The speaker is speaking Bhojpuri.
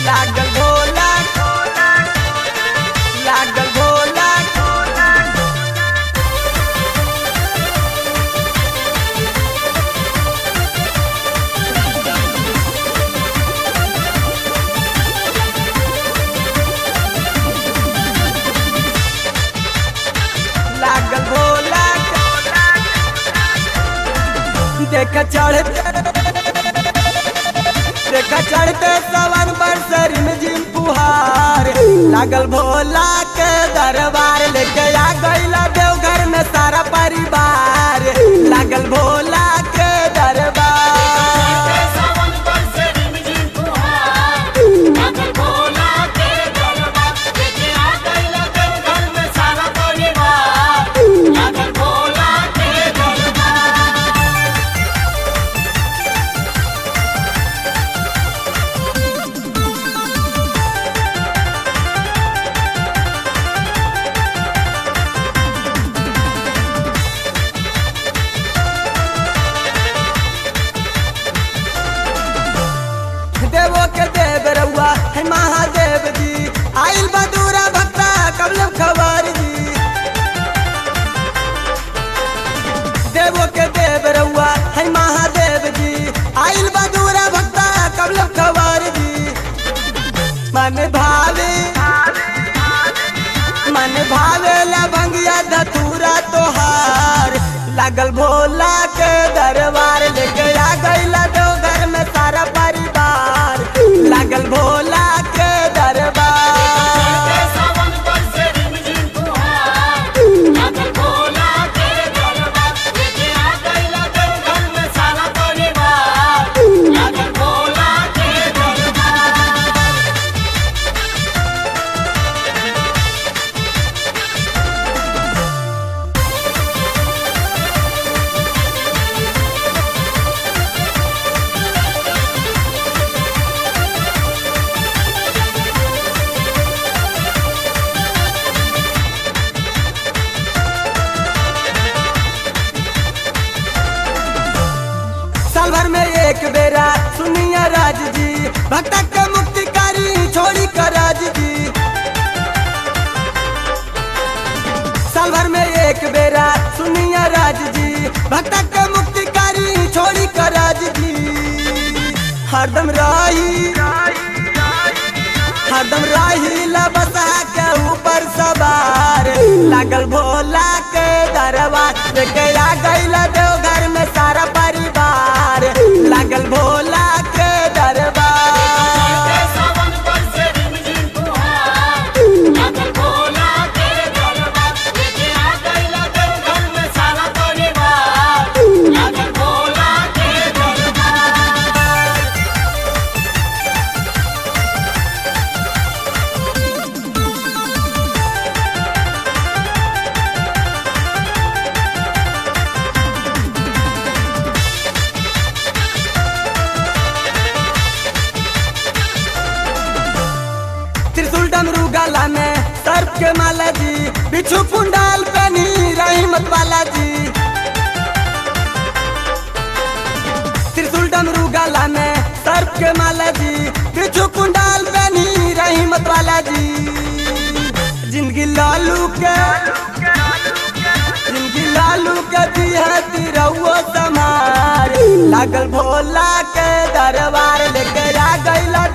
लागल भोला लागल भोला लागल भोला देख चढ़ते देख चढ़ते सवन पर सर में जिम पुहार लागल भोला के दरबार लेके आ गईला देवघर में सारा परिवार लागल भोला के दरबार सावन पर से रिमझिम फुहार लागल भोला के दरबार लेके आ गइला देवघर में सारा परिवार लागल भोला के दरबार देवो के देव रउआ है महादेव जी आइल बदूरा भक्ता कबलम खबर जी देवो के देव रउआ है महादेव जी आइल बदूरा भक्ता कबलम खबर जी मन भावे मन भावे लभंगिया धतूरा तोहार लागल भोला के दरबार लेके आ गईला देवघर में सारा परिवार लागल भोला के दरबार सावन पर से रिमझिम फुहार लागल भोला के दरबार लेके आ गइला देवघर में सारा परिवार लागल भोला के दरबार साल भर में एक बेरा सुनिया राज जी भक्तक के मुक्तिकारी छोड़ी कर राज जी साल भर में एक बेरा सुनिया राज जी भक्तक के मुक्तिकारी छोड़ी कर राज जी हरदम राही हरदम राही लबसा के ऊपर सवार लागल भोला के दरबार लेके आ गईला देवघर में सारा परिवार लागल भोला के दरबार सावन पर से रिमझिम फुहार लागल भोला के दरबार लेके आ गइला देवघर में सारा परिवार लागल भोला के दरबार त्रिशूल डमरू गला में सर्प के माला जी बिच्छू कुंडाल कनी रहीमत वाला जी त्रिशूल डमरू गला में सर्प के माला जी बिच्छू कुंडाल कनी रहीमत वाला जी जिंदगी लालू के जिंदगी लालू के दी है तिरहुओ समार लागल भोला के दरबार लेके आ गईला